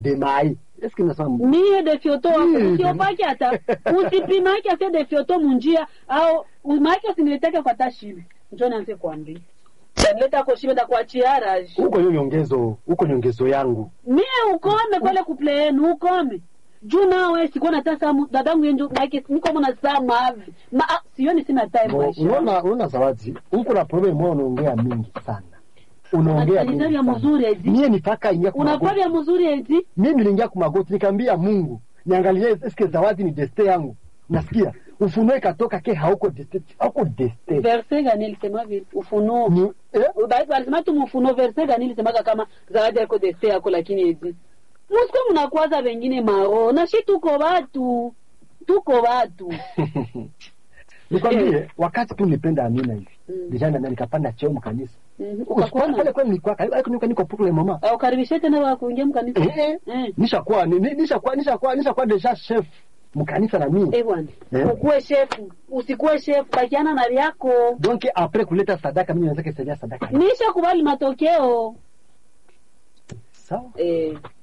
de mai eske nasema mie de fyoto wako Mm. usiopake hata usipimake ase de fyoto munjia au umake usiniletake kwa tashibe njo nianze kuambia tanileta koshibe ndakuachia raji huko hiyo nyongezo huko nyongezo yangu mie ukome pale kuple yenu ukome juu nawe sikuwa na tasamu dadangu yenjo maake niko mona samu avi ma ah, sioni sina time Bo, maisha unaona unaona zawadi huko na problem moja unaongea mingi sana unaongea mingi Unataka sana. mzuri ezi mie nipaka ingia kwa magoti unafanya mzuri ezi mimi niliingia kwa magoti nikaambia Mungu niangalie eske zawadi ni deste yangu nasikia ufunuo ikatoka ke hauko deste hauko deste verse gani ilisema vile ufunuo ni eh? Ba- walisema tu mfunuo verse gani ilisemaga kama zawadi yako deste yako lakini ezi musiko mnakwaza wengine maro na shi tuko watu tuko watu nikwambie wakati tu nilipenda Amina hivi Mm. deja na nikapanda cheo mkanisa Mhm, Usipoona ukakona pale kwani nilikuwa karibu niko niko pour le moment au karibishe tena wa kuingia mkanisa eh eh eh nishakuwa ni- ni- nishakuwa nishakuwa nishakuwa deja chef mkanisa na mimi eh bwana Eh. ukuwe shefu usikuwe shefu bakiana na yako donc après kuleta sadaka mimi naweza kusaidia sadaka nisha kubali matokeo sawa eh